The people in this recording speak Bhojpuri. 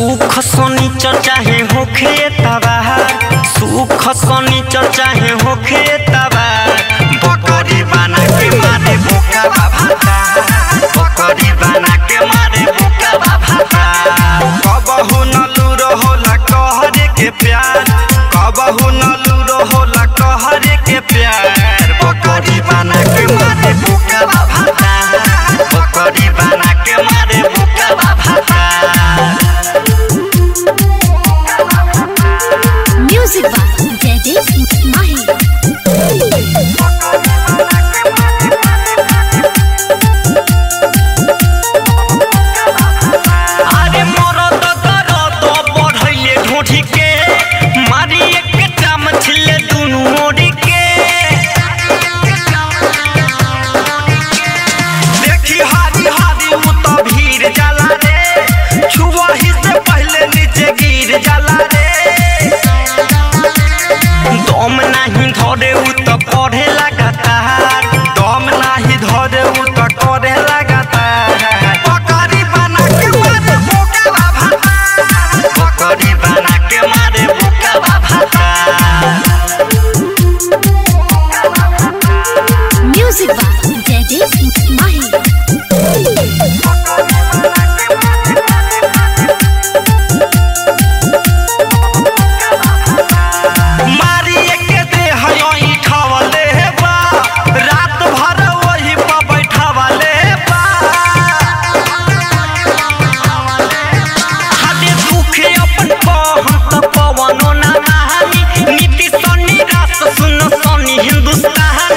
सुख शनिचर चाहे होखे तबार सुख शनिचर चाहे होखे तबार बकरी बना के मारे भूखा बाबा बकरी बना के मारे भूखा बाबा कबहू न लूरो होला कहरे के प्यार कबहू न लूरो होला कहरे के प्यार बकरी बना के मारे भूखा बाबा बकरी बना के मारे भूखा बाबा Music by Jaideep Mahi. अरे मरद दरद बढ़ैले ढोढी के मारी एक चाम छिले दुनु मोड़ी के देखी हारी हारी उ त भीड़ जाला रे छुआही से पहले नीचे गिर जाला रे दम नाही धरे उ त पढ़े लगातार दम नाही धरे उ त करे लगातार बकरी बना के मारे भूखा भाता बकरी बना के मारे भूखा भाता Music by Jaideep Mahi. मारी के दे हयोई खावले बा रात भर वही पर बैठावले बा हादे दुख अपन पहन त पवनो ना महानी नीति सन्नी रास सुन सन्नी हिंदुस्तानी